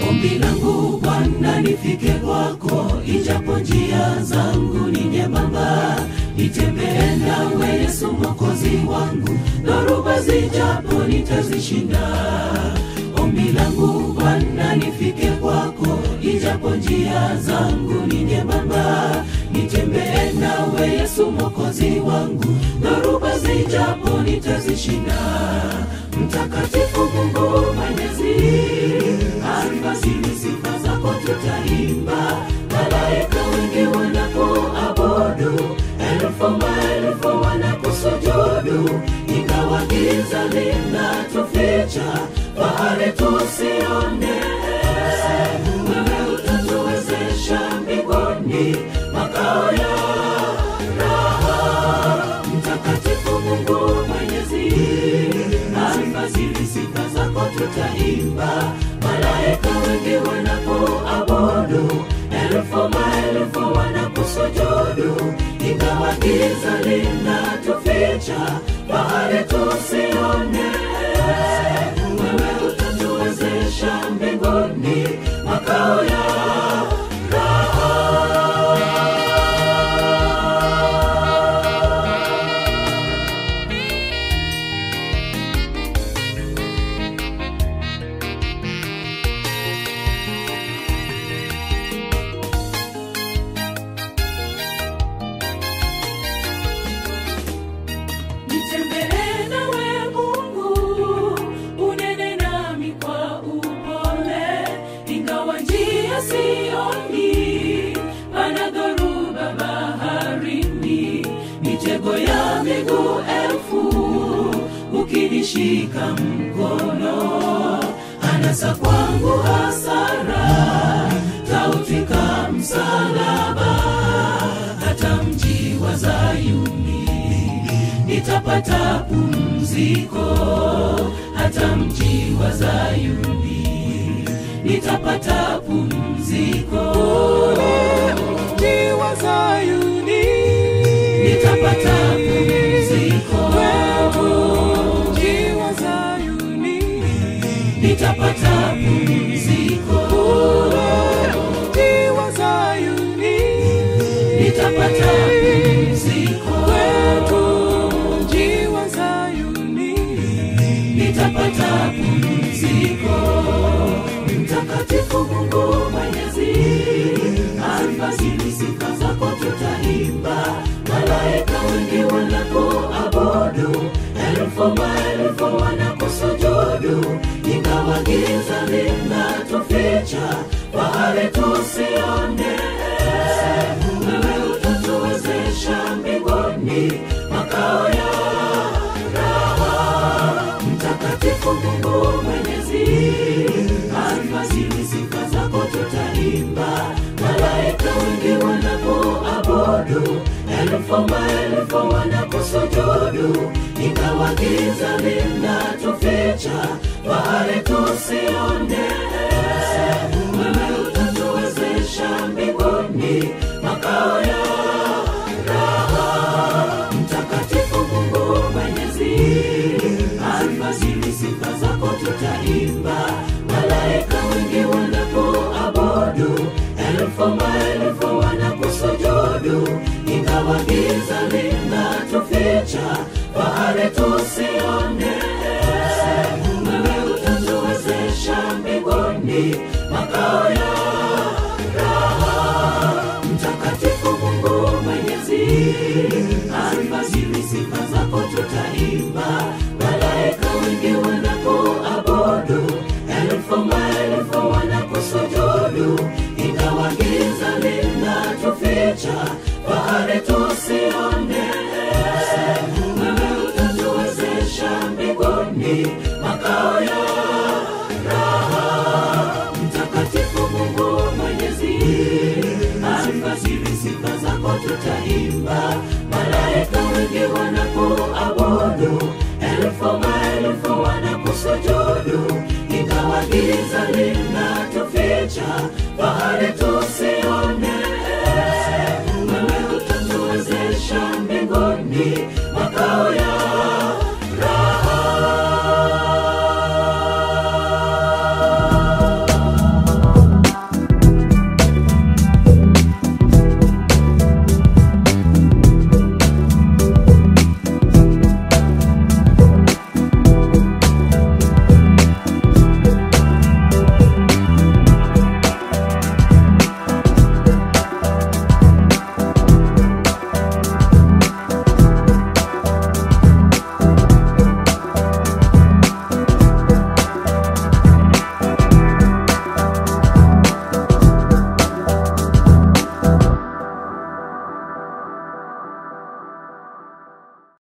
Ombi langu Bwana nifike kwako, ijapo njia zangu ni nyembamba, nitembee nawe Yesu mwokozi wangu, dhoruba zijapo nitazishinda. Ombi langu Bwana nifike kwako, ijapo njia zangu ni nyembamba, nitembee nawe Yesu mwokozi wangu, dhoruba zijapo nitazishinda. Mtakatifu Mungu Mwenyezi, alfajiri sifa zako tutaimba, malaika wengi wanapoabudu, elfu maelfu wanakusujudu, ingawa giza linatuficha, fahari tusione. Wewe utatuwezesha mbinguni, makao ya raha. Mtakatifu Mungu Mwenyezi, alfajiri sifa zako tutaimba, malaika wengi wanapoabudu, elfu maelfu wanakusujudu, ingawa giza linatuficha, fahari tusione. Wewe utatuwezesha mbinguni, makao ya raha. Nitembee nawe Mungu, unene nami kwa upole, ingawa njia sioni, pana dhoruba baharini, mitego ya miguu elfu, ukinishika mkono, anasa kwangu hasara, tautwika msalaba, hata mji wa Zayuni nitapata pumziko hata mji wa Zayuni, nitapata pumziko mji wa Zayuni, nitapata pumziko mji wa Zayuni, nitapata pumziko mji wa Zayuni, nitapata pumziko mji wa Zayuni, nitapata pumziko. Mtakatifu Mungu Mwenyezi, alfajiri sifa zako tutaimba, malaika wengi wanapoabudu, elfu maelfu wanakusujudu, ingawa giza linatuficha, fahari tusione. Wewe utatuwezesha mbinguni, makao ya raha. Mtakatifu Mungu Mwenyezi, alfajiri sifa zako tutaimba, malaika wengi wanapoabudu, elfu maelfu wanakusujudu, ingawa giza linatuficha, fahari tusione. Wewe utatuwezesha mbinguni, makao ya raha. Mtakatifu Mungu Mwenyezi, alfajiri sifa zako tutaimba, malaika wengi wanapoabudu, elfu maelfu wanakusujudu, ingawa giza linatuficha, fahari tusione. Wewe utatuwezesha mbinguni, makao ya raha. Mtakatifu Mungu Mwenyezi, alfajiri sifa zako tutaimba, malaika wengi wanapoabudu, elfu maelfu wanakusujudu, ingawa giza linatuficha, fahari tusione. Wewe utatuwezesha mbinguni, makao ya raha. Mtakatifu Mungu Mwenyezi, alfajiri sifa zako tutaimba, malaika wengi wanapoabudu, elfu maelfu wanakusujudu, ingawa giza linatuficha, fahari tusi